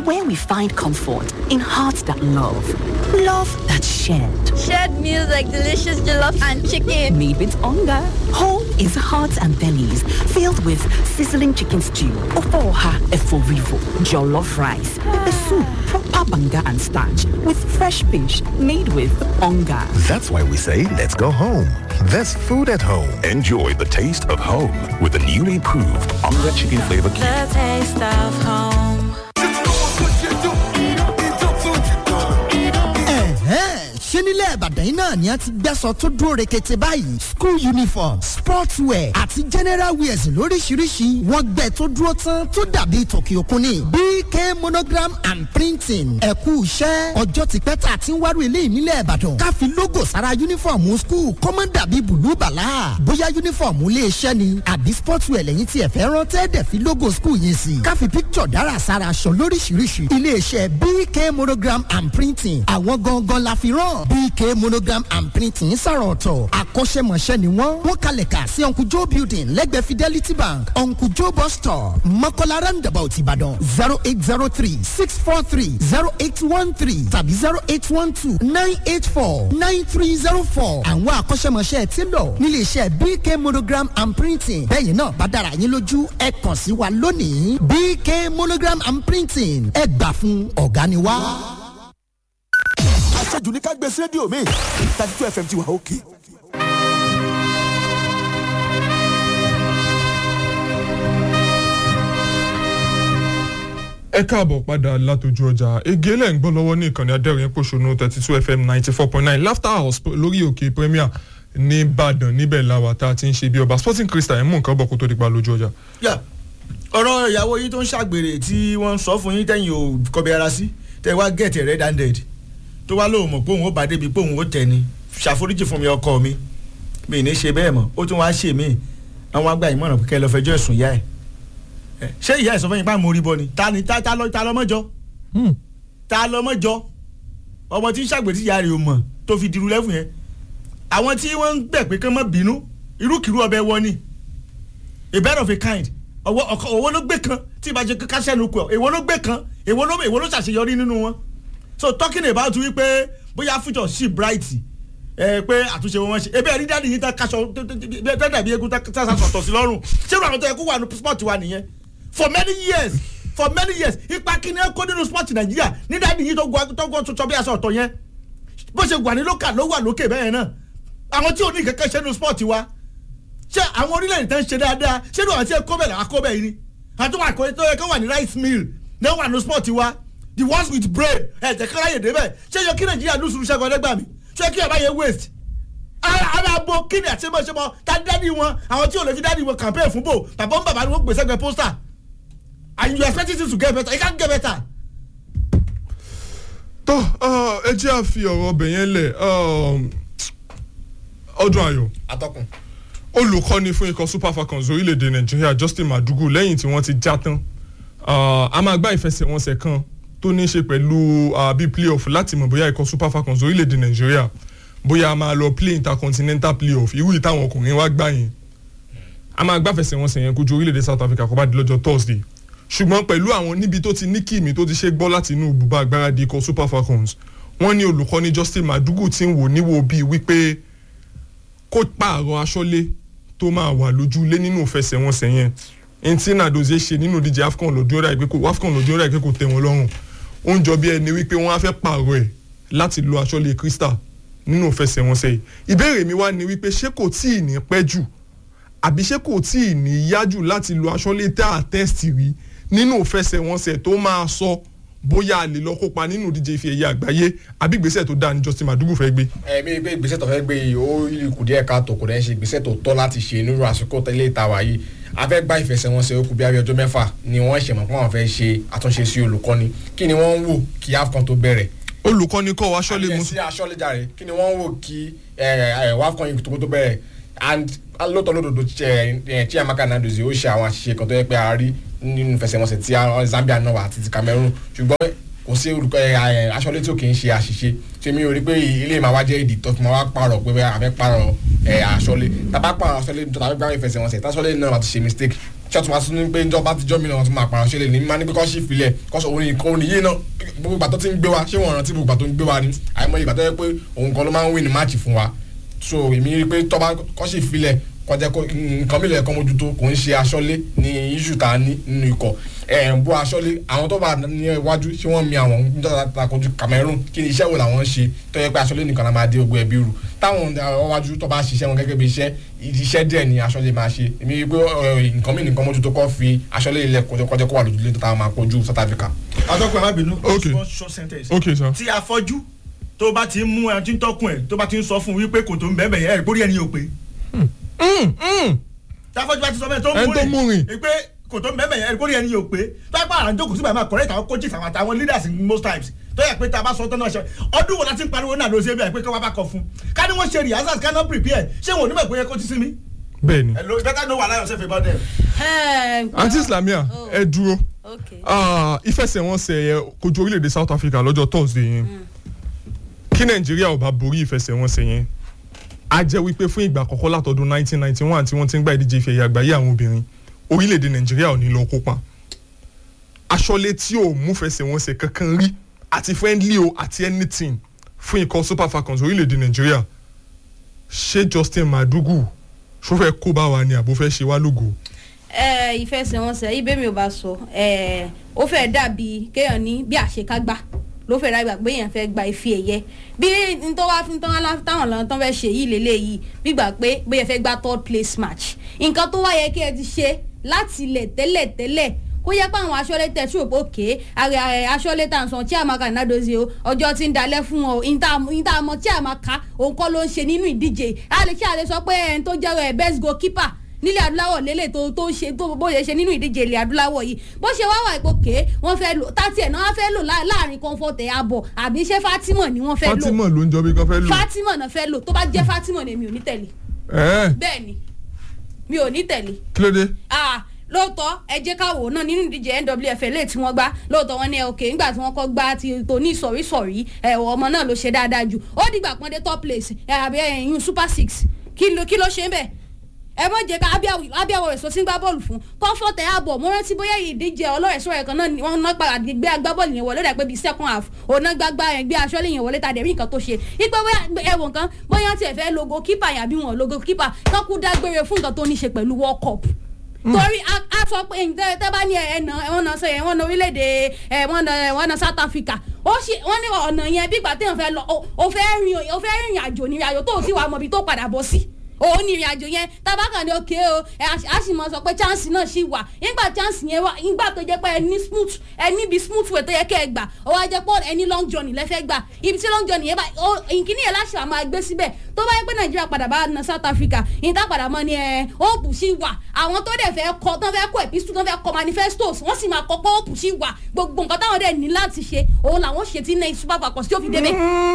where we find comfort in hearts that love, love that shared. Shared meals like delicious jollof and chicken. Made with hunger. Home is hearts and bellies filled with sizzling chicken stew, ofoha eforivo, jollof rice, pepper soup, proper banga and starch with fresh fish made with hunger. That's why we say let's go home. There's food at home. Enjoy the taste of home with the newly proved Onga Chicken Flavor Cube. The taste of home. ṣé nílẹ̀ ìbàdàn yìí náà ni a ti gbẹ́sọ̀ tó dúró rekete báyìí school uniform sports wear àti general wears lóríṣiríṣi wọ́n gbẹ tó dúró tán tó dàbí tòkì òkun ni bk monogram and printing ẹ̀kú iṣẹ́ ọjọ́ ti pẹ́ tá a ti ń wárò eléyìí nílẹ̀ ìbàdàn ká fi logo sára uniform school kó má dàbí bùlú bàlá bóyá uniform ilé iṣẹ́ ni àbí sports wear lẹ́yìn tí ẹ fẹ́ rán tẹ́ẹ̀dẹ̀ fi logo school yẹn sí ká fi picture dára sára aṣọ lóríṣiríṣi ilé iṣẹ́ bk monogram and printing àwọn gangan la fi rán bk monogram and printing sọ̀rọ̀ ọ̀tọ̀ akọ́ṣẹ́mọṣẹ́ ni wọ́n wọ́n kalẹ̀ kà sí uncle joe building lẹ́gbẹ̀ẹ́ fidelity bank uncle joe bus stop mọ́kànlá roundabout ìbàdàn zero eight zero three six four three zero eight one three tàbí zero eight one two nine eight four nine three zero four àwọn akọ́ṣẹ́mọṣẹ́ ti lọ nílé iṣẹ́ bk monogram and printing bẹ́ẹ̀ náà bá dára yín lójú ẹ kàn sí wa lónìí bk monogram and printing ẹ gbà fún ọ̀gá ni wá. àṣejù ní ká gbé sí rédíò mi thirty two fm ti wà òkè. ẹ káàbọ̀ padà látọjú ọjà ege lẹ́ ń gbọ́ lọ́wọ́ ní ìkànnì adẹ́rìn pòṣónú thirty two fm ninety four point nine laughter house lórí òkè premier ní ìbàdàn níbẹ̀ làwà tá a ti ń ṣe bí ọba sporting crystal ẹ̀ mú nǹkan bọ̀ kó tó di pa lójú ọjà. yà ọ̀rọ̀ ìyàwó yín tó ń ṣàgbèrè tí wọ́n ń sọ fún yín tẹ̀yìn ò kọbi ara sí tẹ̀ wá get red handed tó wá lóun mọ̀ pé òun ó bá débi pé òun ó tẹ̀ ni ṣàforíjì fún mi ọkọ mi mi ní ṣe bẹ́ẹ̀ mọ̀ ó tún wá ṣe mí àwọn àgbà ìmọ̀ràn pé kẹ́ ẹ lọ fẹjọ́ ẹ̀sùn ìyá ẹ̀ ṣé ìyá ẹ̀ sọ fún yín pa mórí bọ́ ni ta ni ta lọ ta lọ mọ́jọ́ ta lọ mọ́jọ́ ọmọ tí ń ṣàgbèrè tí ìyá rẹ̀ ò mọ̀ tó fi dirú lẹ́fù yẹn àwọn tí wọ́n ń gbẹ̀ pé kán mọ́ bínú irúkìrú ọbẹ̀ wọ ni a bird of a kind ọwọ́ ọkọ owó ló gbé kan tí ìbá ṣe káṣẹ́ nu kù ọ́ èwo ló gbé kan èwo ló èwo ló ṣàṣeyọrí nínú wọn so talking about wípé bóyá future sí bright ẹ pé àtúnṣe wọn ṣe ebi ẹni dáàdi yìí tá kaṣọ tẹ́ dàbí egun tá sàtọ̀ sí lọ́rùn ṣé ìrànlọ́ tó yẹ kó wà ní sport wa nìyẹn for many years for many years ipa kíni ẹ kó nínú sport nàìjíríà ní dáàdi yìí tó gbọ́ tuntun bí aṣọ ọ̀tọ̀ yẹn bó ṣe wà ní lókà ló wà lókè bẹ́ẹ̀ náà àwọn tí ò ní kẹ́kẹ́ ṣe nínú sport wa ṣé àwọn orílẹ̀-èdè tán ṣe dáadáa ṣé ní àwọn tí ẹ kó bẹ̀ làwọn kó bẹ̀ yìí ni àti wọn àkọsí tó yẹ kó wà ní rice mill náà wà ní sport wa the ones with brain ẹ̀ jẹ́ kára yè débẹ̀ ṣé yọ kí nàìjíríà lùsùn ṣẹ́gun ọlẹ́gbàá mi ṣé kí ẹ̀ bá yẹ waste ara bo kíni àti ẹmọ ṣẹmọ ta dádì wọn àwọn tí ò lè fi dádì wọn campaign fún bò bàbá ń bàbá ni wọn gbèsè gbẹ pósítà and you expect it to get better it can't get better. tó ẹ jẹ́ àfi ọ̀rọ̀ ọbẹ̀ yẹn lẹ̀ ọdún ayọ̀ atọ́kùn. olùkọ́ni fún ikọ̀ super falcons orílẹ̀-èdè nàìjíríà justin madugu lẹ́yìn tí wọ́n ti já tán a máa gbá ìfẹsẹ̀wọnsẹ̀ kan tó ní í ṣe pẹ̀lú bíi playoff láti mọ̀ bóyá ikọ̀ super falcons orílẹ̀-èdè nàìjíríà bóyá a máa lọ play intercontinental playoff irú ìtàwọn ọkùnrin wa gbà yẹn a máa gbáfẹsẹ̀ wọn sẹ̀yìn kojú orílẹ̀-èdè south africa kó bá di lọ́jọ́ thursday ṣùgbọ́n pẹ̀lú àwọn níbi tó ti ní kìmí tó ti ṣe gbọ́ láti inú ibùba agbáradì ikọ̀ super falcons wọ́n ní olùkọ́ni justin madugu ti ń wò níwò bíi wípé kó pààrọ̀ aṣọ́lé tó máa wà lójúlé nínú ìfẹsẹ̀wọnsẹ̀ yẹn ntí nàdòzé ṣe nínú díje afcon lọ́dún ọ̀rẹ́ àìpé kò afcon lọ́dún ọ̀rẹ́ àìpé kò tẹ̀ wọ́n lọ́rùn ó ń jọ bí ẹni wípé wọ́n á fẹ́ pààrọ̀ ẹ̀ láti lo aṣọ́lé crystal nínú ìfẹsẹ̀wọnsẹ̀ yìí ìbéèrè mi wá ni wípé ṣé kò tí ì ní pẹ́ jù àbí ṣé kò tí ì ní yá jù láti lo aṣọ́lé tá a tẹ́sítì rí nínú ìfẹsẹ̀wọnsẹ̀ tó máa sọ bóyá a lè lọ kópa nínú ìdíje ife ẹ̀yẹ àgbáyé àbí ìgbésẹ̀ tó dáa ní justin madugu fẹ́ gbé. ẹ̀mí pé ìgbésẹ̀ tó fẹ́ gbé yìí ó kù díẹ̀ ká tó kò dẹ́ ṣe ìgbésẹ̀ tó tọ́ láti ṣe nínú àsìkò tẹ́lẹ̀ ìtawà yìí a fẹ́ gba ìfẹsẹ̀wọnsẹ̀ ó kù bí abẹ́ ọjọ́ mẹ́fà ni wọ́n ṣẹ̀mọ̀ pé wọ́n fẹ́ ṣe àtúnṣe sí olùkọ́ni kí ni wọ́n ń wò kí afcon tó bẹ̀rẹ̀ olùkọ́ni kọ́ wa aṣọ́lé musu. àti aṣọ́lé jàre kí ni wọ́n wò kí wafcon yìí tó tó bẹ̀rẹ̀ and lóòótọ́ lódodo chiamaka nadozie ó ṣe àwọn àṣìṣe kan tó yẹ pé a rí nínú ìfẹsẹ̀wọnsẹ̀ tí zambia náà wà àti ti cameroon ṣùgbọ́n kò sí olùkọ́ ẹ ẹ aṣọ́lé tí ò kì í ṣe àṣìṣe ṣé mi ò rí pé ilé máa wá jẹ́ ìdí tó fi máa wá pààrọ̀ pé a fẹ́ pààrọ̀ ẹ aṣọ́lé tàbá pààrọ̀ aṣọ́lé tàbí gbàgbé ìfẹsẹ̀wọnsẹ̀ táṣọ́lé náà máa ti ṣe mistake ṣọ́ọ̀tún máa tún ní pé ìjọba ti jọ́ mi náà wọ́n tún máa pààrọ̀ ṣẹlẹ̀ ní máa ní pé kọ́ sí ìfilẹ̀ kọ́sọ̀ òun nìkan òun nìyí náà gbogbo ìgbà tó ti ń gbé wa ṣé wọ́n rántí gbogbo ìgbà tó ń gbé wa ni àìmọye ìgbà tó yẹ pé òun kan ló máa ń win ní máàcì fún wa so èmi rí i pé tọ́ba kọ́ sí ìfilẹ̀ kọjá kó nǹkan mílẹ̀ ẹ̀kọ́ mójútó kò ń ṣe aṣọ́lé ní iṣu tá a ní nínú ikọ̀ ẹ̀ ń bó aṣọ́lé àwọn tó bá ní iwájú ṣé wọ́n mi àwọn níjọba takojú Cameroon kí ni iṣẹ́ wo làwọn ń ṣe tó yẹ pé aṣọ́lé nìkan la máa dé ogun ẹbí rù táwọn iwájú tó bá ṣiṣẹ́ wọn gẹ́gẹ́ bí iṣẹ́ iṣẹ́ díẹ̀ ni aṣọ́lé máa ṣe èmi rí i pé nǹkan mí nǹkan mójútó kọ́ fi aṣọ́lé ilẹ̀ kọjá kó wà lójúlé tó táwọn máa kojú South Africa. àtọ́kùn ẹ̀ má bínú Okay. one short sentence Okay, sir. tí afọ́jú tó bá ti ń mú ẹ tí ń tọ́kùn ẹ̀ tó bá ti ń sọ fún un wípé kò tó ń bẹ́ẹ̀ bẹ́ẹ̀ ẹ̀ gbórí ẹni yóò pé tí afọ́jú bá ti sọ bẹ́ẹ̀ tó Ẹni tó ń mú mú rìn. rìn pé kò tó ń bẹ́ẹ̀ bẹ́ẹ̀ ẹ̀ gbórí ẹni yóò pé tó yẹ pé àwọn àjókòó síbẹ̀ máa correct àwọn coaches àwọn àtàwọn leaders in most times tó yẹ pé tá a bá sọ tán náà ṣe ọdún wo la ti ń pariwo náà ló ṣe bẹ́ẹ̀ pé kí wọ́n bá kọ fún ká ní wọ́n ṣe rehearsals ká náà prepare ṣé wọn ò ní mọ̀ pé kó ti sinmi. bẹ́ẹ̀ni hello you better know wàhálà yourself about them. àǹtí islamia ẹ dúró Ah, ìfẹsẹ̀wọnsẹ̀ yẹn kojú orílẹ̀-èdè South Africa lọ́jọ́ Thursday yẹn kí Nàìjíríà ò bá borí ìfẹsẹ̀wọnsẹ̀ yẹn a jẹ́ wípé fún ìgbà àkọ́kọ́ látọdún 1991 tí wọ́n ti ń gba ìdíje ìfẹ̀yà àgbáyé àwọn obìnrin orílẹ̀-èdè Nàìjíríà ò ní lọ kópa aṣọ́lé tí ò mú fẹsẹ̀wọnsẹ̀ kankan rí àti friendly o àti anything fún ikọ̀ Super Falcons orílẹ̀-èdè Nàìjíríà ṣé Justin Madugu ṣó fẹ́ kó bá wa ni àbó fẹ́ ṣe wá lógo ẹ ìfẹsẹ̀wọnsẹ̀ ibẹ̀ mi ò bá sọ ẹ ó fẹ́ dàbí kéèyàn ní bí àṣekágbá ló fẹ́ dàgbà pé èèyàn fẹ́ gba ife ẹ̀yẹ bí nítorí wá fún táwọn táwọn lọ́nà tán fẹ́ ṣe yìí lélẹ́yìí gbígbà pé bóyá ẹ fẹ́ gba third place match nǹkan tó wá yẹ kí ẹ ti ṣe láti ilẹ̀ tẹ́lẹ̀ tẹ́lẹ̀ kó yẹ pé àwọn aṣọ́lé tẹ̀ sí òpó ké àrẹ àrẹ aṣọ́lé tà ń sọ chiamaka nadozie o ọjọ́ tí ń dalẹ̀ fún ọ ìta àmọ́ chiamaka òun kọ́ ló ń ṣe nínú ìdíje a lè kí a lè sọ pé ẹni tó jẹ́ ẹ best goalkeeper nílẹ̀ adúláwọ̀ lélẹ̀ tó tó ṣe tó bó ṣe ṣe nínú ìdíje ilẹ̀ adúláwọ̀ yìí bó ṣe wá wà ipò ké wọ́n fẹ́ lò tàti ẹ̀ náà wọ́n fẹ́ lò lá- láàrin comfort ẹ̀ abọ̀ àbí ṣé Fatima ni wọ́n fẹ́ lò Fatima ló ń jọ bí kan fẹ́ lò Fatima náà fẹ́ lò tó bá jẹ́ Fatima ni mi ò ní tẹ̀lé ẹ̀ bẹ́ẹ̀ ni mi ò ní tẹ̀lé kí ló dé. ah lóòótọ́ ẹ jẹ́ ká wò ó náà nínú ìdíje nwfl lè tí wọ́n gbá lóòótọ́ wọn ní ẹ òkè nígbà tí wọ́n kọ́ gbá ti tó ní sọ̀rísọ̀rí ẹ ọmọ náà ló ṣe dáadáa jù ó dìgbà pọ́n dé top place ẹ àbí ẹ̀yìn super six kí ló kí ló ṣe ń bẹ̀ ẹ mọ̀ jẹ́ ká abíyáwó rẹ̀ sọ sí gbá bọ́ọ̀lù fún comfort ẹ̀ àbọ̀ mo rántí bóyá ìdíje ọlọ́rẹ̀ẹ́sọ rẹ̀ kan náà ni wọ́n ná padà gbé agbábọ́ọ̀lù yẹn wọlé rẹ̀ pé bíi second half òun náà gbágbá yẹn gbé aṣọ́lé yẹn wọlé tàdé rí nǹkan tó ṣe ipe ẹ̀wọ̀n kan bóyá tiẹ̀ fẹ́ logo keeper yàbí wọn logo keeper kán kú dágbére fún nǹkan tó ní ṣe pẹ̀lú world cup torí a a sọ pé ǹjẹ́ tẹ́ bá ní ẹ̀nà ẹ̀wọ̀n náà sọ yẹn wọ́n na orílẹ̀-èdè ẹ̀wọ̀n náà ẹ̀wọ̀n náà South Africa ó ṣe wọ́n ní ọ̀nà yẹn bí ìgbà téèyàn fẹ́ lọ ó fẹ́ rìn ó fẹ́ rìnrìn àjò ní ìrìnàjò tó ò sì wà mọ̀ bí tó padà bọ̀ sí òun ní ìrìn àjò yẹn tabaka ni òkè o ẹ a sì mọ sọ pé chance náà sì wà nígbà chance yẹn wà nígbà tó jẹ́ pé ẹ ní smooth ẹ níbi smooth way tó yẹ kẹ́ ẹ gbà ó wá jẹ́ pé ẹ ní long journey lẹ́fẹ́ gbà ibi tí long journey yẹn bá ìkíní yẹn láṣà máa gbé síbẹ̀ tó bá yẹ pé nàìjíríà padà bá na south africa ìta padà mọ́ ni ẹ hope sì wà àwọn tó dẹ̀ fẹ́ kọ tán fẹ́ kọ epistle tán fẹ́ kọ manifestos wọ́n sì máa kọ pé hope sì wà gbogbo nǹkan táwọn dẹ̀ ní láti ṣe òun làwọn ṣe tí ní super falcons tí ó fi débẹ̀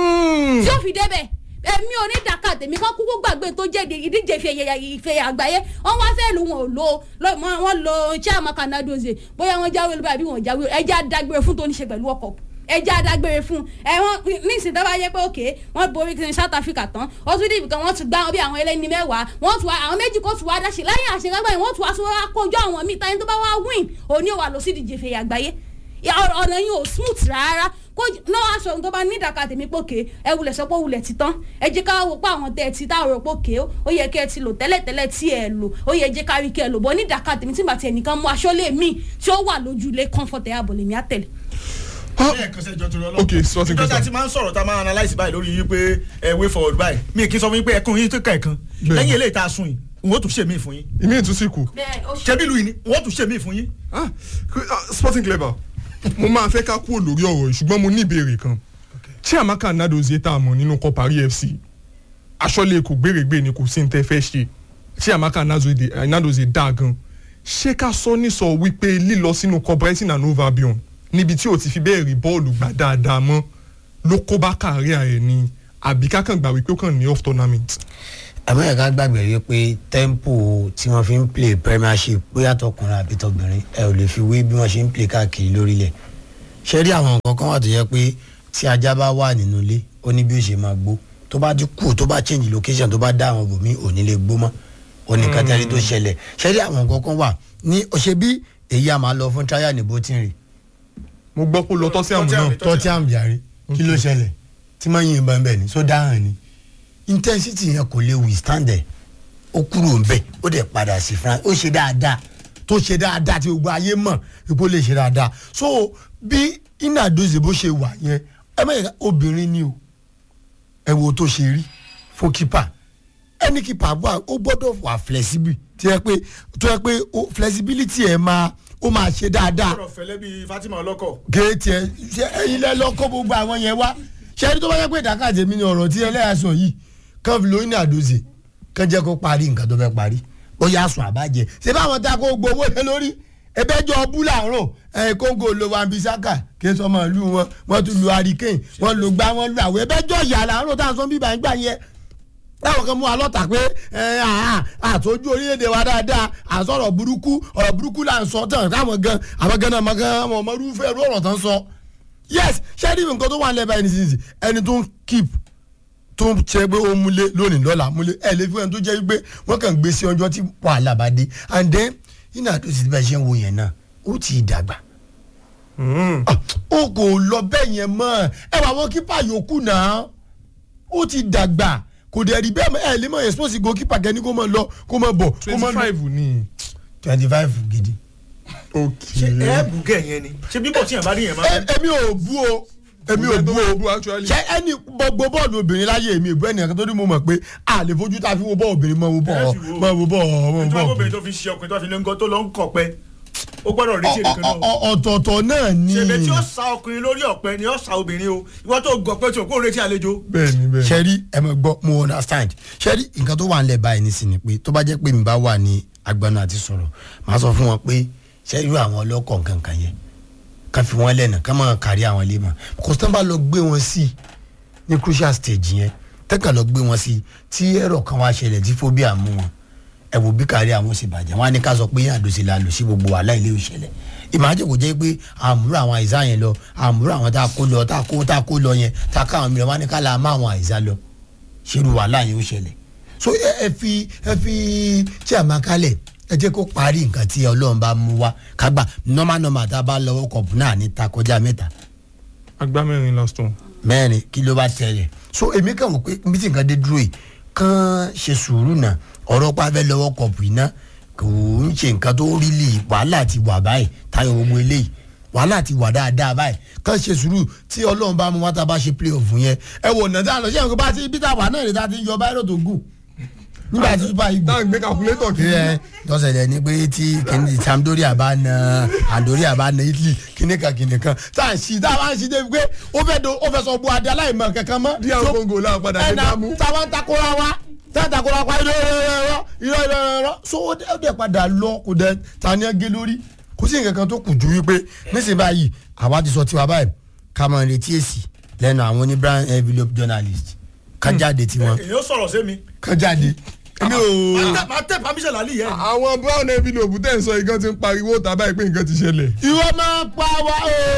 tí ó fi débẹ̀ èmi ò ní dàkà tèmi kán kúkú gbàgbé tó jẹ́ ìdíje ìfẹ́ àgbáyé wọ́n wá fẹ́ lu wọn ò lo wọ́n lo chiamaka nadoze bóyá wọ́n jáwé lóbi àbí wọ́n jáwé ẹjẹ́ adágbére fún tó ní ṣe pẹ̀lú ọkọ̀ ẹjẹ́ adágbére fún ẹ̀wọ̀n nísìnyí tó bá yẹ pé òkè wọ́n borí kí ni South Africa tán ó tún dìbò kan wọ́n tún gbá wọn bí àwọn ẹlẹ́ni mẹ́wàá wọ́n tún àwọn méjì kó tún wá dáṣe lẹ́yìn àṣekágbá yìí wọ́n tún wá sọ wá kójú àwọn míì táyé tó bá wá win òní ò wà lọ sí ìdíje ìfẹ́ àgbáyé ọ̀nà yìí ò smooth rárá kó náà aṣọ tó bá ní ìdàkà tèmi pòkè ẹ wulẹ̀ sọ pé wulẹ̀ ti tán ẹ jẹ́ ká wò pé àwọn tẹ̀ ti táwọn rò pòkè ó yẹ kí ẹ ti lò tẹ́lẹ̀tẹ́lẹ̀ tí ẹ lò ó yẹ jẹ́ ká rí kí ẹ lò bọ́ ní ìdàkà tèmi tí bàtí ẹnìkan mú aṣọ lè mí tí ó wà lójú ilé comfort ẹ̀ àbọ̀ lèmi á tẹ̀lé. ok sporting ìjọba ti máa ń sọ̀rọ̀ tá a máa analyse báyìí lórí yín pé ẹ way forward báyìí mi kì í sọ fún yín pé ẹkún yín tó kà ẹ̀kan lẹ́yìn eléyìí tá a sún yìí n ó tún ṣe mí fún yín. ìmí ìtúsí kù. ṣebí lu yìí ni n ó tún ṣe mí fún yín. sporting clever mo máa fẹ́ ká kúrò lórí ọ̀rọ̀ yìí ṣùgbọ́n mo ní ìbéèrè kan chiamaka nadozie tá a mọ̀ nínú kọ́ paris fc aṣọ́lé kò gbèrègbè ni kò sí ní tẹ́ fẹ́ ṣe chiamaka nadozie dá gan ṣé ká sọ nísọ wípé lílọ sínú kọ́ brighton and hove albion níbi tí o ti fi bẹ́ẹ̀ rí bọ́ọ̀lù gbà dáadáa mọ́ ló kó bá káàrí ẹ̀ ni àbí kákan gbà wípé ó kàn ní off tournament. amẹ́ríkà gbàgbé rí pé tempo tí wọ́n fi ń play premiership bóyá tọkùnrin àbí tọbìnrin ẹ ò lè fi wé bí wọ́n ṣe ń play káàkiri lórílẹ̀ ṣe rí àwọn nǹkan kan wà tó yẹ pé tí ajá bá wà nínú ilé ó ní bí ó ṣe máa gbó tó bá ti kú tó bá change location tó bá dá àwọn bòmí ò ní lè gbó mọ́ ó ní kátàrí tó ṣẹlẹ̀ ṣe rí àwọn nǹkan kan wà ní ọ̀ṣẹ́ bí èyí a máa lọ fún trial ní bótìrì mo gbọ́ pé ó lọ tọ́sí àmì náà tọ́tí àmì yàrá kí ló ṣẹlẹ̀ tí máa yin ìbọn bẹ́ẹ̀ ni so dáhùn ni intensity yẹn kò lè withstand ẹ̀ ó kúrò ń bẹ̀ ó dẹ̀ padà sí france ó ṣe dáadáa tó ṣe dáadáa tí gbogbo ayé mọ̀ ipò lè ṣe dáadáa so bí iná dose bó ṣe wà yẹn ẹ mẹ́rin obìnrin ni o ẹ wo tó ṣe rí fún kípà ẹni kípà wà ó gbọ́dọ̀ wà flexible tí ẹ pé tó yẹ pé ó- flexibility ẹ máa ó máa ṣe dáadáa ọ̀rọ̀ fẹ́lẹ́ bíi fatima ọlọ́kọ̀. kéétì ẹ ṣe ẹyin lẹ lọ kó gbogbo àwọn yẹn wá ṣe ẹni tó bá yẹ pé ìdákàjẹ mi ni ọ̀rọ̀ tí ẹlẹ́yà sọ yìí kàn fi lóyún ní àdóze kàn jẹ́ kó parí nǹkan tó fẹ́ parí ó yà sùn àbájẹ ṣé báwọn ta kó gbowó lé lórí ẹbẹjọ ọbú làárọ̀ ẹ kóńgò lo wambisaka kí n sọmọ ìlú wọn wọn tún lu hurricane wọn lu gbá wọn lu àwọn ẹbẹjọ ìyá làárọ̀ tá à ń sọ bíbá ń gbà yẹn táwọn kan mú wa lọ́tà pé ẹ àá àtọ́jú orílẹ̀-èdè wa dáadáa àsọ̀rọ̀ burúkú ọ̀rọ̀ burúkú là ń sọ tán táwọn gan àwọn gan náà gan àwọn ọmọ irúfẹ́ irú ọ̀rọ̀ tán sọ. yes ṣẹ́ẹ́dì nǹkan tó wà ń lẹ́bàá ẹni sísì ẹni tó ń keep tó ń ṣe pé ó múlé lónìí lọ́la múlé ẹ̀ lè fi ẹni tó jẹ́ pé wọ́n kàn gbé sí ọjọ́ tí wàhálà bá dé and then iná tó sì bẹ́ẹ̀ ṣe ń wo yẹn náà ó ti dàgbà ó kò lọ bẹ́ẹ̀ yẹn mọ́ ẹ wà wọ́n kípa yòókù náà ó ti dàgbà kò dẹ̀ rí bẹ́ẹ̀ mọ́ ẹ lè mọ̀ expose goalkeeper kẹ́ni kó mọ̀ lọ kó mọ̀ bọ̀ kó mọ̀ twenty five ni. twenty five gidi. ok ṣe ẹ bù gẹ̀ yẹn ni ṣe bíbọ̀ tí yẹn bá rí yẹn máa. Ẹ- èmi ò bú o èmi ò bú o ṣe ẹni gbogbo bọ́ọ̀lù obìnrin láyé èmi ìbú ẹnìkan tó ní mo mọ̀ pé a lè fojú tá a fi wo bọ́ọ̀ obìnrin mọ̀ wo bọ́ọ̀ mọ̀ wo bọ́ọ̀ mọ̀ wo ìtura bọ́ọ̀ obìnrin tó fi ṣe ọkùnrin tó fi lé ńgọ́ tó lọ ń kọ̀ pẹ́ ó gbọ́dọ̀ rí ṣe nìkan náà. Ọ- ọ̀tọ̀ọ̀tọ̀ náà ni. ṣèbè tí ó sa ọkùnrin lórí ọ̀pẹ ni ó sa obìnrin o ìwọ tó gọ̀ pé tí o kò retí àlejò. bẹ́ẹ̀ni bẹ́ẹ̀ni. sẹ́rí ẹ mọ̀ gbọ́ mo understand sẹ́rí nǹkan tó wà ń lẹ̀ báyìí ní sinmi pé tó bá jẹ́ pé mi bá wà ní agbanu àti sọ̀rọ̀ màá sọ fún wọn pé sẹ́rí irú àwọn ọlọ́kọ̀ nǹkankan yẹn ká fi wọ́n lẹ́nà ká máa kárí àwọn ilé mọ̀ kò tó ń bá lọ gbé wọn sí ní crucial stage yẹn tẹ́kà lọ gbé wọn sí tí ẹ̀rọ kan wá ṣẹlẹ̀ tí phobia mú wọn ẹ wo bí kárí àwọn sì bàjẹ́ wọn á ní ká sọ pé àdòsí la lò sí gbogbo wàhálà ilé òṣèlè ìmájò kò jẹ́ pé àmúrò àwọn àìsàn yẹn lọ àmúrò àwọn tá a kó lọ tá a kó tá a kó lọ yẹn tá a ká àwọn mìíràn wọn á ní ká la má àwọn àìsàn lọ ṣerú wàhálà yẹn ó ṣẹlẹ̀ so ẹ ẹ fi ẹ fi tí a máa kálẹ̀ ẹ jẹ́ kó parí nǹkan tí ọlọ́run bá mú wá kágbà normal normal tá a bá lọ́wọ́ kọ̀ọ̀pù náà ní ta kọjá mẹ́ta agbá mẹ́rin last one. mẹ́rin kí ló bá tẹ̀lé so èmi kàn wọ́n pé bí tí nǹkan dé dúró yìí kàn ṣe sùúrù náà ọ̀rọ̀ pàfẹ́ lọ́wọ́ kọ̀ọ̀pù iná kò ń ṣe nǹkan tó rí lè wàhálà ti wà báyìí táyọ̀ gbogbo eléyìí wàhálà ti wà dáadáa báyìí kàn ṣe sùúrù tí ọlọ́run bá mú wá tá a bá ṣe play off yẹn ẹ wò ná dáa lọ ṣé nǹkan bá ti bí táwa náà lè ta ti yọ báyìí tó gùn nígbà tí super eagles. táwọn gbé calculator kiri. ẹ tọ́sẹ̀lẹ̀ ni pé tí kìnìún sampdoria bá na andoria bá na italy kìnìún kan kìnìún kan tá à ń ṣí tá a bá ń ṣí débi pé ó fẹ́ do ó fẹ́ sọ bu adé aláìmọ̀ kankan mọ́. díẹ̀ kóńgò náà padà dé ẹ̀nà dámú. táwọn takora wa táwọn takora wa irọ́ irọ́ irọ́ irọ́ irọ́ so ó dẹ́ ó dẹ́ padà lọ kò dẹ́ tani ẹ gé lórí kò sí nǹkan kan tó kù ju wípé nísìnyí báyìí àwa ti sọ tiwa báyìí ká máa retí èsì lẹ́nu àwọn oní brown envelope journalist ká jáde tiwọn èyí ó sọ̀rọ̀ sí mi. ká jáde èmi ò. máa tẹ permission lálẹ́ yẹn. àwọn brown envelope tẹ̀ ń sọ ìkan ti ń pariwo tàbá ìpín nǹkan ti ṣẹlẹ̀. ìwọ máa pa wá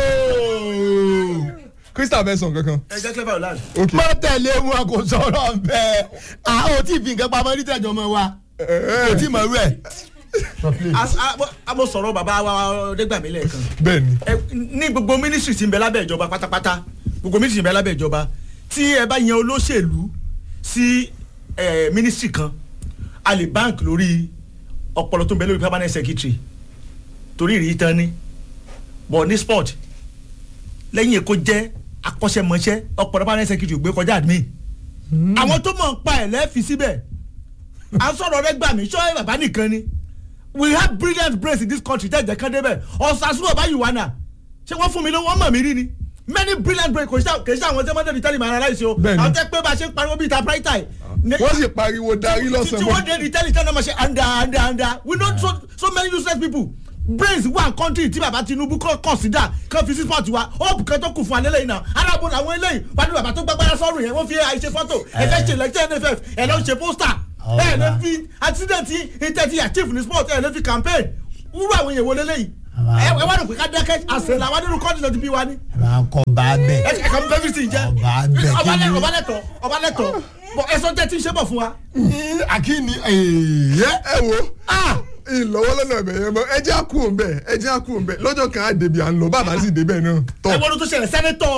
ooo. crystal fẹ́ sọ kankan. ẹ jẹ́ clever land. ok má tẹ̀lé wọn kò sọ̀rọ̀ bẹ́ẹ̀ a ò tí ì fi nǹkan pamọ́ ní tẹ̀jọ́ mọ́ wa kò tí ì mọ̀ rẹ̀. As- a- mo- a mo sọ̀rọ̀ bàbá wa dégbàmí lẹ́ẹ̀kan. bẹ́ẹ̀ni. ẹ ní gbogbo mínísírì tí ń bẹ lábẹ́ ìjọba pátápátá gbogbo mínísírì tí ń bẹ lábẹ́ ìjọba tí ẹ bá yan olóṣèlú sí ẹ, mínísírì kan a lè bank lórí ọpọlọ tó ń bẹ lórí permanent secretary torí ìrírí tán ní bọ̀ ní sport lẹ́yìn èkó jẹ́ akọ́ṣẹ́mọṣẹ́ ọpọlọ permanent secretary ò gbé kọjá admin àwọn tó mọ̀ ń pa ẹ̀ lẹ́ẹ̀fi síbẹ̀ à ń sọ̀rọ̀ rẹ gbà mí sọ́ọ́ bàbá nìkan ni we have brilliant brains in this country tẹ́ ẹ̀jẹ̀ kan débẹ̀ ọ̀sàsùn ọ̀bá yìí wà náà ṣé wọ́n fún mi lówó wọ́n mọ̀ mí rí ni many brilliant brains kò sí kò sí àwọn tẹ́ mọ́tò ìtẹ́lẹ̀ máa analyse o Bẹ́ẹ̀ni. àwọn tẹ́ pé bá a ṣe ń pariwo bíi typewriter yìí. wọ́n sì pariwo darí tí lọ́sàn-án. wọ́n dé ìtẹ́lẹ̀ tẹ́ náà máa ṣe anda anda anda we know so so many useless people brains wà country tí baba tinubu kọ́ consider kan fi sí sport wa hope kan tó kù fún alẹ́ lẹ́yìn náà alábò làwọn eléyìí wà ní bàbá tó gbàgbára sọ́run yẹn wọ́n fi àìṣe fọ́tò ẹ fẹ́ ṣe lẹ́tẹ̀ nff ẹ lọ́ ṣe pósítà ẹ lè fi accident intẹ́tì achieve ní sport ẹ lè fi campaign wúrú àwọn èèyàn wo lélẹ́yìí ẹ ẹ wá rò pé ká dákẹ́ àṣẹ làwọn nínú kọ́ọ̀tù tó ti bí wa ni. ẹ máa kọ́ bá ẹ bẹ́ẹ̀. ẹ kàn bẹ́ẹ̀ fi sì jẹ́ Ọba bẹ̀ kí ọba ni? lẹ- ọba lẹ́tọ̀ ọba lẹ́tọ̀ bọ̀ ẹ sọ jẹ́ tí ń ṣe bọ̀ fún wa. akíní ẹ̀yẹ́ ẹ wo ìlọ́wọ́ lọ́nà ẹ̀bẹ̀ yẹn mọ́ ẹ jẹ́ àkú òun bẹ́ẹ̀ ẹ jẹ́ àkú òun bẹ́ẹ̀ lọ́jọ́ kan á débi à ń lọ bàbá sì débẹ̀ náà tọ́ ẹ wọ́n ló tó ṣẹlẹ̀ sẹ́nẹ́tọ̀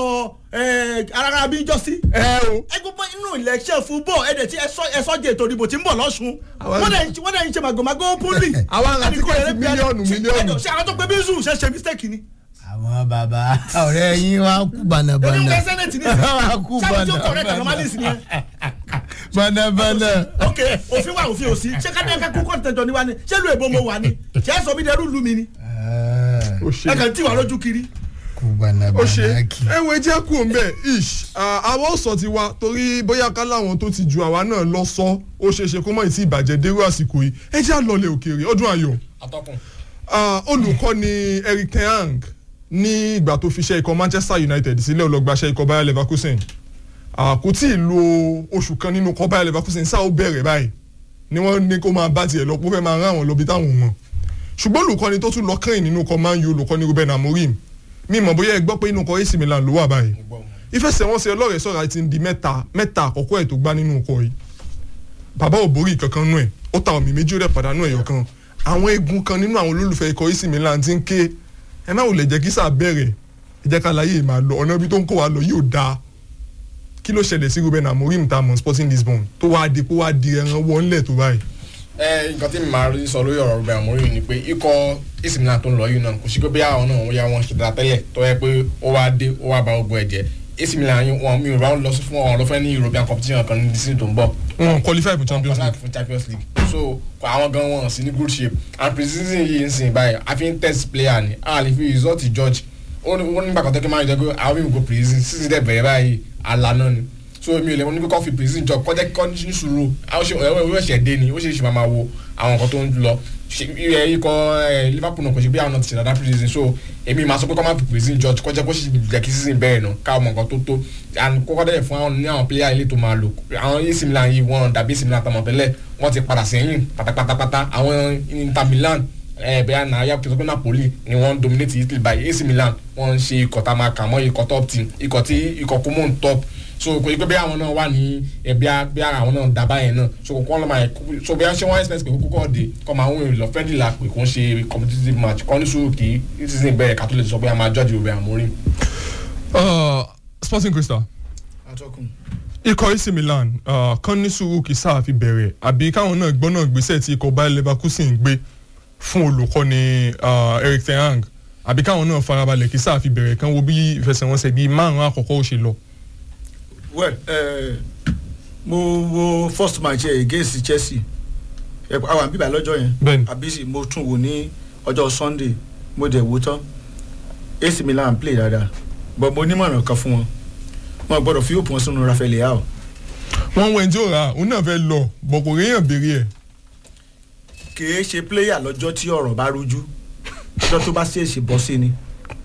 arára bí jọ́sí. ẹ o ẹ gbogbo inú election fúbọ̀ ẹ dẹ̀ tí ẹ sọ ẹ sọ jẹ́ ètò ìdìbò tí ń bọ̀ lọ́sùn. Àwọn- wọ́n dẹ̀ ń- wọ́n dẹ̀ ń ṣe màgòmágó púlì. Àwọn ará tíkẹ́ẹ̀tì mílíọ̀nù, mílíọ̀nù. ṣe àwọn tó pé bí zoo ṣe ṣe mistake ni. àwọn bàbá ọ̀rẹ́ yín wá kú èmi ń bànàbànà kẹ́ sẹ́nẹ̀tì ní. wá kú sábà tí ó correct anomalies ni ẹ. bànàbànà. ok òfin wa òfin òsì ṣé ká dẹ́ka kú kọ́ọ̀tù tẹ̀jọ́ ni wa ni ṣé lu èbó mo wà ni ṣé ẹ sọ mi dẹrú lu mi ni ó ṣe ẹ kàn tí wà lójú kiri. kú ó ṣe bànàbànà kì. ẹ wo ẹ jẹ́ àkú òun bẹ́ẹ̀ ish ah, àwọn ò sọ ti wa torí bóyá ká láwọn tó ti ju àwa náà lọ sọ ó ṣeé ṣe kó mọ̀ ìtì ìbàjẹ́ dérú àsìkò yìí ẹ jẹ́ àlọ́lẹ̀ òkèèrè ọdún ayọ̀ atọ́kùn Ah, olùkọ́ni Eric ten Hag ní ìgbà tó fi ṣe ikọ̀ Manchester United sílẹ̀ ọlọ́gbàṣẹ́ ikọ̀ Bayer Leverkusen Ah, kò tí ì lo oṣù kan nínú ikọ̀ Bayer Leverkusen sáà ó bẹ̀rẹ̀ báyìí ni wọ́n ní kó máa bá tiẹ̀ lọ pé ó fẹ́ máa rán àwọn lọ bí táwọn mọ̀ ṣùgbọ́n olùkọ́ni tó tún lọ kẹ́yìn nínú ikọ̀ Man U olùkọ́ni Ruben Amorim mi mọ̀ bóyá ẹ gbọ́ pé inú ikọ̀ AC Milan ló wà báyìí ìfẹsẹ̀wọnsẹ̀ ọlọ́rẹ̀ sọ̀rọ̀ ti ń di mẹ́ta mẹ́ta àkọ́kọ́ ẹ̀ tó gbá nínú ikọ̀ yìí bàbá ò borí kankan nú ẹ̀ ó ta ọ̀mì méjì ó dẹ̀ pàdánù ẹ̀yọ̀ kan àwọn eegun kan nínú àwọn olólùfẹ́ ikọ̀ AC Milan ti ń ké ẹ má wò lè jẹ́ kí sáà bẹ̀rẹ̀ ẹ jẹ́ ká láyé máa lọ ọ̀nà ibi tó ń kó wa lọ yóò dáa kí ló ṣẹlẹ̀ sí Ruben Amorim ta mọ̀ Sporting Lisbon tó wá di kó wá di ẹran wọ́nlẹ̀ tó báyìí. ẹ nǹkan tí mi máa rí sọ lórí ọ̀rọ̀ Ruben Amorim ni pé ikọ̀ AC Milan tó ń lọ yìí náà kò sí pé bí àwọn náà wọ́n yá wọn ṣe dáa tẹ́lẹ̀ tó yẹ pé ó wá dé ó wá ba ogun ẹ̀jẹ̀ AC Milan yìí wọn mi ò bá wọn lọ sí fún ọ̀rọ̀ lọ́fẹ́ ní European competition kan ní dísìn tó ń bọ̀ wọn qualify for Champions League League. fún Champions League so kò àwọn gan wọn sí ní good shape and pre-season yìí ń sìn báyìí a fi ń test player ni a lè fi result judge ó ní wọ́n nígbà kan tẹ́kẹ́ máa ń jẹ́ pé àwọn mímu go pre-season season dẹ̀ bẹ̀rẹ̀ báyìí àlànà ni so mi ò lè wọ́n ní pé kọ́ fi pre-season jọ kọ́jẹ́ kọ́ ní sùúrù àwọn ṣe ẹ̀wọ̀n ìwé ẹ̀ṣẹ̀ dé ni ó ṣe é ṣe máa máa wo àwọn nǹkan tó ń lọ Ṣe- ẹ, ikọ̀ ẹ, Liverpool náà kò ṣe pé àwọn náà ti ṣe dáadáa pre-season so èmi máa sọ pé kọ́ máa fi pre-season judge kọ́jẹ́ kó ṣe jẹ́ kí season bẹ̀rẹ̀ náà káwọn mọ̀ nǹkan tó tó and kókó dẹ̀ fún àwọn ní àwọn player ilé tó máa lò àwọn AC Milan yìí wọ́n dàbí AC Milan tọmọ tẹ́lẹ̀ wọ́n ti padà sẹ́yìn pátápátápátá àwọn Inter Milan ẹ bẹ́ẹ̀ náà yàtọ̀ tó pé Napoli ni wọ́n dominate Italy by AC Milan wọ́n ń ṣe ikọ̀ tá a máa kà mọ́ ikọ̀ top team ikọ̀ tí ikọ̀ kó mọ́ ń top so kò yí pé bí àwọn náà wà ní ẹbí bí ara àwọn náà dábàá yẹn náà so kò kọ́ lọ́ máa so bí wọ́n ṣe wọ́n expect pé kókó kọ́ de kọ́ máa ń wọ́n lọ friendly la pé kò ń ṣe competitive match kọ́ ní sùúrù kí season bẹ̀rẹ̀ ká tó lè sọ pé a máa judge Ruben Amorim. Uh, Sporting Crystal atọ́kùn. ikọ̀ AC Milan uh, kan ní sùúrù kí sáà fi bẹ̀rẹ̀ àbí káwọn náà gbọ́n náà gbèsè tí ikọ̀ Bayer Leverkusen gbé fún olùkọ́ni uh, Eric ten Hag àbí káwọn náà farabalẹ̀ kí sáà fi bẹ̀rẹ̀ kan wo bí ìfẹsẹ̀wọnsẹ̀ bíi márùn-ún àkọ́kọ́ ó ṣe lọ. well uh, mo wo first match ẹ against Chelsea ẹ àwọn àbí bá lọ́jọ́ yẹn Bẹ́ẹ̀ni. àbí sì mo tún wò ní ọjọ́ Sunday mo dẹ̀ wò tán AC Milan play dáadáa but mo nímọ̀ràn kan fún wọn wọn gbọ́dọ̀ fi òpin wọn sínú Rafael Leao wọ́n wẹ̀ tí ó ra òun náà fẹ́ lọ bọ̀ kò réyàn béèrè ẹ̀. kìí ṣe player lọ́jọ́ tí ọ̀rọ̀ bá rújú lọ́jọ́ tó bá ṣèèṣì bọ́ sí ni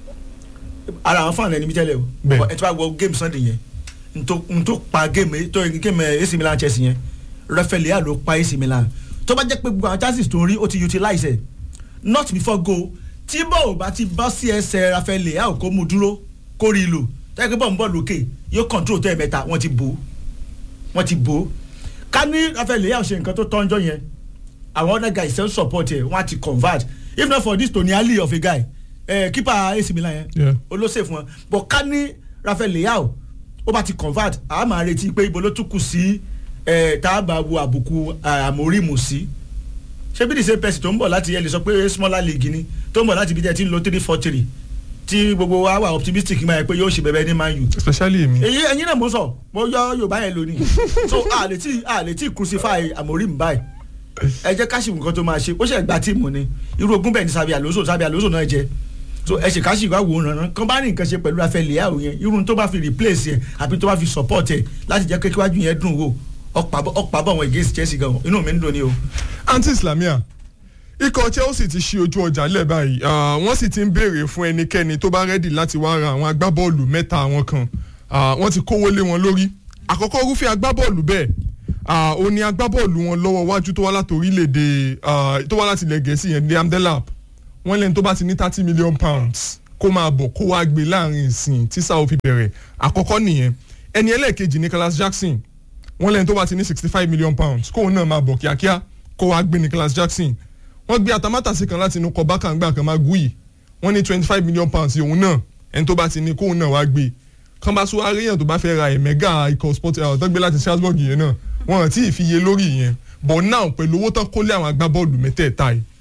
ara àwọn fáwọn ẹni mi tẹ́lẹ̀ o Bẹ́ẹ̀. ẹ tí wàá gbọ́ game Sunday yẹn n tó n tó pa game tó game AC Milan Chelsea yẹn Rafael Leao ló pa AC Milan tó bá jẹ́ pé gbogbo àwọn chances tó ń rí ó ti utilize ẹ̀ not before goal tí bọ́ọ̀ bá ti bọ́ sí ẹsẹ̀ Rafael Leao kó mú dúró kó rí i lò tẹ́lẹ̀ pé bọ́ọ̀ ń bọ̀ lókè yóò control tẹ́ ẹ̀ mẹ́ta wọ́n ti bò ó wọ́n ti bò ó ká ní Rafael Leao ṣe nǹkan tó tọ́njọ́ yẹn àwọn other guys still support ẹ wọn á ti convert if not for this Tony Ali of a guy eh, keeper AC Milan yẹn Yeah. olóṣè fún wọn but ká ní Rafael Leao ó bá ti convert àá máa retí pé ibo ló tún kù sí eh, tá a bá wo àbùkù ah, Amorim sí ṣé bí the same person tó ń bọ̀ láti ẹ lè sọ pé smaller league ni tó ń bọ̀ láti ibi tẹ́ ti ń lo three four three tí gbogbo wa wà optimistic máa yẹ pé yóò ṣe bẹ̀bẹ̀ ní Man U especially èmi. èyí ẹ̀yin náà mo sọ mo yọ Yorùbá yẹn lónìí so a lè tí a lè tí crucify Amorim báyìí ẹ jẹ́ káṣí nǹkan tó máa ṣe ó ṣe gba tíìmù ni irú ogún bẹ́ẹ̀ ni Xabi Alonso Xabi Alonso náà jẹ so ẹ ṣe káṣí ìwà wò ó rànán kan bá ní nǹkan ṣe pẹ̀lú Rafael Leao yẹn irú tó bá fi replace yẹn àbí tó bá fi support ẹ láti jẹ́ kékeré wájú yẹn dùn wò ọ̀pá bọ̀ wọn against Chelsea gan inú mi ń dùn ni o. anti islamia ikọ̀ Chelsea ti ṣí ojú ọjà lẹ̀ báyìí Ah, wọ́n sì ti ń béèrè fún ẹnikẹ́ni tó bá rẹ́dì láti wá ra àwọn agbábọ́ọ̀lù mẹ́ta àwọn kan Ah, wọ́n ti kówó lé wọn lórí àkọ́kọ́ irúfẹ́ agbábọ́ọ̀lù bẹ́ẹ̀ ah, ó ní agbábọ́ọ̀lù wọn lọ́wọ́ wájú tó wá láti orílẹ̀-èdè ah, tó wá láti ilẹ̀ gẹ̀ẹ́sì yẹn Liam Delap wọ́n lẹ́ni tó bá ti ní thirty million pounds kó máa bọ̀ kó wá gbé láàrin ìsìn tí sáà ó fi bẹ̀rẹ̀ àkọ́kọ́ nìyẹn ẹni ẹlẹ́ẹ̀kejì Nicholas Jackson wọ́n lẹ́ni tó bá ti ní sixty five million pounds kóun náà máa bọ̀ kíákíá kó wá gbé Nicholas Jackson wọ́n gbé atamátàsí kan láti inú kọ bákàngbà kan máa gúyì wọ́n ní twenty five million pounds òun náà ẹni tó bá ti ní kóun náà wá gbé kán bá tún wá rí èèyàn tó bá fẹ́ ra ẹ̀mẹ́gà ikọ̀ sport tó gbé láti Strasbourg yẹn náà wọ́n àti ìfiye lórí yẹn but now pẹ̀lú owó tán kólé àwọn agbábọ́ọ̀lù mẹ́tẹ̀ẹ̀ta yìí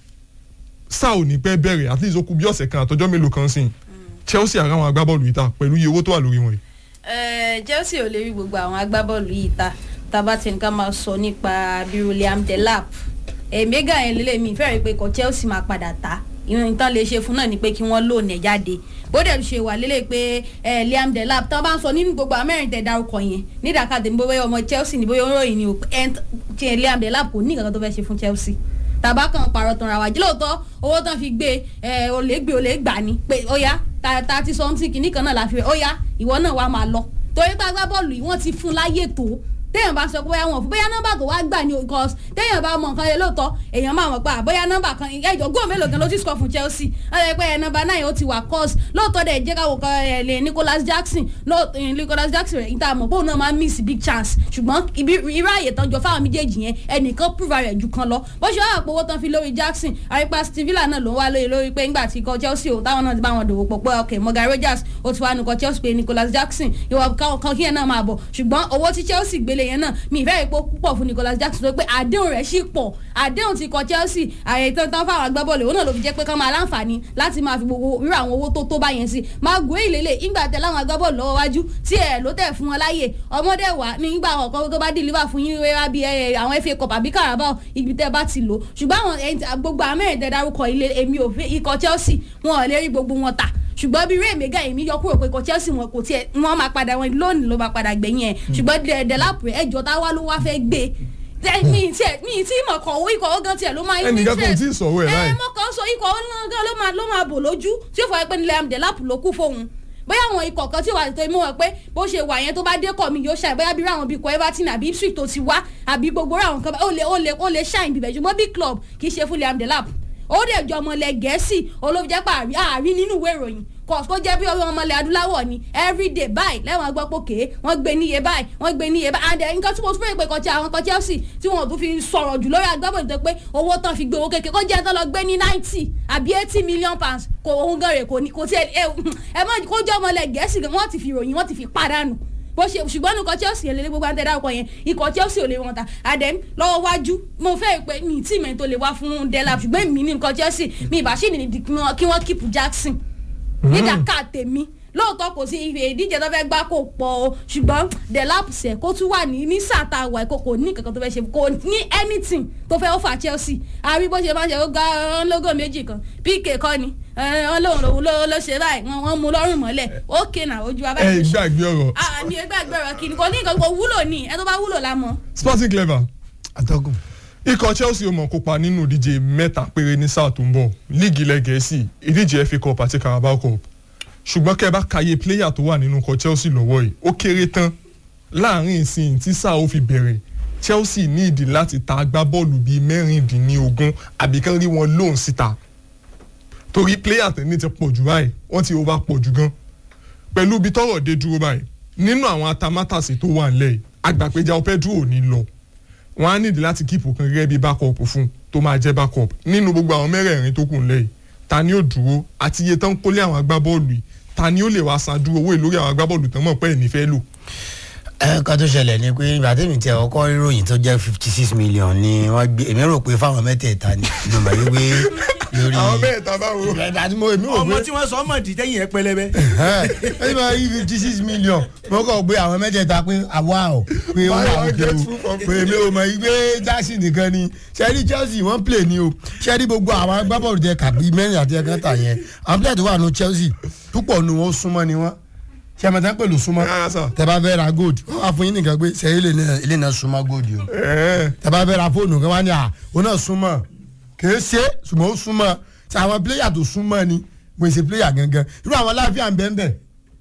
sáà ò ní pẹ́ bẹ̀rẹ̀ at least ó kù bí ọ̀sẹ̀ kan àtọjọ́ mélòó kan sìn Chelsea ara àwọn agbábọ́ọ̀lù yìí ta pẹ̀lú iye owó tó wà lórí wọn yìí. Eh, Chelsea ò lè rí gbogbo àwọn agbábọ́ọ̀lù yìí ta tábà tí nǹkan máa sọ nípa bí William Delap ẹ̀ẹ́mẹ́gà yẹn lélẹ̀ mi fẹ́rẹ̀ pé kò Chelsea máa padà ta ìwọ̀n tán lè ṣe fún náà ni pé kí wọ́n lóun ẹ̀ jáde bó dẹ̀ ṣe wà lélẹ̀ pé ẹ̀ Liam Delap tán bá ń sọ nínú gbogbo amẹ́rin tẹ̀ dárúkọ yẹn nídàkadì bóyá ọmọ Chelsea ni bóyá olóyìn ni ẹ̀ tí Liam Delap kò ní nǹkan tó fẹ́ ṣe fún Chelsea tàbá kan pààrọ̀ tán ra wá jí lóòótọ́ owó tán fi gbé ẹ olè gbé olè gbà ní pé ó yá thirty something kìíní kan náà la fi rẹ̀ ó yá ìwọ náà wàá máa lọ torí pé agbábọ́ọ̀lù yìí wọ́n ti fún láyè tó téèyàn bá sọ pé bóyá wọn fún bóyá nọ́mbà tó wá gbà ní because téèyàn bá mọ nǹkan yẹn lóòótọ́ èèyàn máa mọ̀ pé àbóyá nọ́mbà kan ẹjọ́ góò mélòó gan ló ti score fún Chelsea ọ̀rẹ́ pé nọ́mbà náà ó ti wà course lóòótọ́ dẹ̀ jẹ́ káwọ́ kan ẹ̀ lè Nicholas Jackson lóòótọ́ Nicholas Jackson rẹ̀ níta mọ̀ pé òun náà máa miss big chance ṣùgbọ́n ibi irú àyè tán jọ fáwọn méjèèjì yẹn ẹnìkan prove rẹ̀ ju kan lọ bó ṣe wà pé owó tán fi lórí Jackson àrípa Steve Villa náà ló ń wá lórí lórí pé ńgbà tí ikọ̀ Chelsea ò táwọn náà ti bá wọn dòwò pọ̀ pé ok Morgan Rogers ó ti wá nukọ̀ Chelsea pé Nicholas Jackson ìwọ kan kí yẹn náà máa bọ̀ ṣùgbọ́n owó tí Chelsea gbélé yẹn náà mi ìfẹ́ ìpò púpọ̀ fún Nicholas Jackson tó pé àdéhùn rẹ̀ sì pọ̀ àdéhùn ti kọ Chelsea àyè tán tán fáwọn agbábọ́ọ̀lù òun náà ló fi jẹ́ pé kán máa láǹfààní láti máa fi gbogbo irú àwọn owó tó tó bá yẹn sí máa gbé ìlélẹ̀ ìgbà tẹ láwọn agbábọ́ọ̀lù lọ́wọ́ wájú tí ẹ̀ ló tẹ̀ fún wọn láàyè ọmọdé wà nígbà àwọn kan tó bá deliver fún yín wẹ́rẹ́ bí àwọn FA Cup àbí Carabao ibi tẹ́ bá ti lò ṣùgbọ́n àwọn gbogbo amẹ́rin tẹ dárúkọ ilé èmi ò fẹ́ ikọ̀ Chelsea wọn ò lè rí gbogbo wọn tà ṣùgbọ́n bí ray mega èmi yọ kúrò pé kò Chelsea wọn kò tiẹ̀ wọ́n máa padà wọn lónìí ló máa padà gbẹ̀yìn ẹ̀ ṣùgbọ́n Delap ẹjọ́ táwa ló wá fẹ́ gbé mi tiẹ̀ mi tí mọ̀ kọ̀ owó ikọ̀ ọ̀gán tiẹ̀ ló máa ń ẹnìkan kò tí ì sọ̀rọ̀ ẹ̀ ẹ láì. mọ̀ kàn sọ ikọ̀ ọ̀gán ló máa ló máa bò lójú tí ó fọ pé Liam Delap ló kú fóun bóyá àwọn ikọ̀ kan tí wà tó mú wọn pé bó ṣe wà yẹn tó bá dé kọ̀ mi yóò ṣàì bóyá bí ráwọn bíi ikọ̀ Everton àbí Ipswich tó ti wá àbí gbogbo ráwọn kan ó lè ó lè ó lè ṣàìn bíbẹ̀ ṣùgbọ́n big club kì í ṣe fún Liam Delap ó dẹ̀ jọ ọmọlẹ̀ gẹ̀ẹ́sì olóòjẹ́ pa àárín nínú ìwé ìròyìn kò kó jẹ́ bí ọmọ ọmọlẹ̀ adúláwọ̀ ni everyday báyìí lẹ́wọ̀n gbọ́ pòkè wọ́n gbé níye báyìí wọ́n gbé níye báyìí and nǹkan tí mo tún fẹ́ pé kọjá àwọn kan Chelsea tí wọ́n tún fi sọ̀rọ̀ jù lórí agbábọ̀ nítorí pé owó tán fi gbé owó kékeré kó jẹ́ tán lọ gbé ní ninety àbí eighty million pounds kò ohun gan rè kò ní kò tí ẹ ẹ mọ kó jẹ́ ọmọlẹ̀ gẹ̀ẹ́sì wọ́n ti fi ròyìn wọ́n ti fi padànù bó ṣe ṣùgbọ́n nǹkan Chelsea lè lé gbogbo àtẹ̀dá ọkọ̀ yẹn ikọ̀ Chelsea ò lè wọn ta àdẹ́m lọ́wọ́ wájú mo fẹ́ pé mi tí mi tó lè wá fún Delap ṣùgbọ́n mi ní nǹkan Chelsea mi ìbá ṣì ní kí wọ́n keep Jackson nídàká tèmi lóòótọ́ kò sí ife ìdíje tó fẹ́ gbá kó pọ̀ o ṣùgbọ́n Delap sẹ̀ kó tún wà ní ní sàtà wà kó kò ní kankan tó fẹ́ ṣe kò ní anything tó fẹ́ ó fà Chelsea àrí bó ṣe máa ṣe ó ga lógò méjì kan PK kọ́ ni wọ́n lòun lòun ló ṣe báyìí wọ́n mú lọ́rùn mọ́lẹ̀ ókè náà ojú wa ẹ báyìí. gbàgbé ọ̀rọ̀ àmì ẹgbàgbé ọ̀rọ̀ kìíní kò ní nǹkan kò wúlò ní ẹ tó bá wúlò la mọ̀. Sporting Clever atọ́kùn. ikọ̀ Chelsea ó mọ̀ kópa nínú ìdíje mẹ́ta péré ní sáà tó ń bọ̀ líìgì ilẹ̀ Gẹ̀ẹ́sì ìdíje FA Cup àti Carabao Cup ṣùgbọ́n kẹ́ ẹ bá kàyé pléyà tó wà nínú ikọ̀ Chelsea lọ́wọ́ yìí ó kéré tán láàrin ìsìn tí sáà ó fi bẹ̀rẹ̀ Chelsea ní ìdí láti ta agbábọ́ọ̀lù bíi mẹ́rìndínlógún àbí kán rí wọn lóun síta torí pléyà tẹ̀lé ti pọ̀ jù báyìí wọ́n ti over pọ̀ jù gan pẹ̀lú ibi tọ́rọ̀ dé dúró báyìí nínú àwọn atamátàsí tó wà nílẹ̀ yìí àgbàpéjà Pedro ò ní lọ wọ́n á nídìí láti kíìpù kan gẹ́gẹ́ bí backup fún tó máa jẹ́ backup nínú gbogbo àwọn mẹ́rẹ̀ẹ̀rin tó kù nílẹ̀ yìí ta ni ó dúró àti iye tán kólé àwọn agbábọ́ọ̀lù yìí ta ni ó lè wá san dúró owó ìlórí àwọn agbábọ́ọ̀lù tán mọ̀ pé ẹ̀ ní fẹ́ lò. ẹ nǹkan tó ṣẹlẹ̀ ni pé ìgbà tèmi tẹ ọkọ ríròyìn tó jẹ́ fifty six million ni wọ́n gbé èmi rò pé fáwọn mẹ́tẹ̀ẹ̀ta ni ìdùnnà yìí pé lórí. àwọn mẹ́ẹ̀ta báwo. ìgbà tí mo èmi rò ọmọ pé tí wọ́n sọ ọmọ dì tẹ́yìn ẹ pẹlẹbẹ. ẹ máa yí fifty six million mo kàn gbé àwọn mẹ́tẹ̀ẹ̀ta pé àwa ò pé ó wà Buy one, òkè get o two for pé èmi ò mọ̀ yí pé Jackson nìkan ni sẹ́rí Chelsea wọ́n play ni o sẹ́rí gbogbo àwọn agbábọ́ọ̀lù tẹ kàbí mẹ́rin àti ẹ̀kan tà yẹn àwọn plẹ̀ tó wà ní Chelsea púpọ̀ nu wọn súnmọ́ ni wọ́n sẹ́mẹ̀tẹ́ pẹ̀lú súnmọ́ Rárá sà. tẹ bá fẹ́ ra gold wọ́n wá fún yín nìkan pé sẹ́yìn ilé náà ilé náà súnmọ́ gold yìí o ẹ̀ẹ́ tẹ bá fẹ́ ra fóònù kan wá ní à òun náà súnmọ́ kìí ṣe ṣùgbọ́n ó súnmọ́ ṣe àwọn píléyà tó súnmọ́ ni mo ṣe píléyà gangan irú àwọn láàfíà ń bẹ́ẹ̀ bẹ́ẹ̀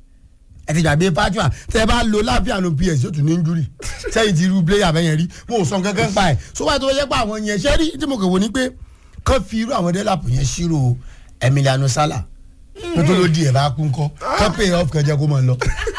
ẹ ti gbàgbé pátúà tẹ bá lo láàfíà nu ps yóò tún ní injúrì sẹ́yìn ti irú píléyà bẹ́ẹ̀ yẹn rí mo ò sọ kankan pa ẹ̀ so wáyé tó yẹ pé àwọn yẹn ṣẹ́ rí tí mo kàn wò ní pé kán fi irú àwọn dẹ́làpù yẹn ṣírò emiliano sala nítorí ó di ẹ̀ bá kú ńkọ́ kán pay off kan jẹ́ kó máa lọ.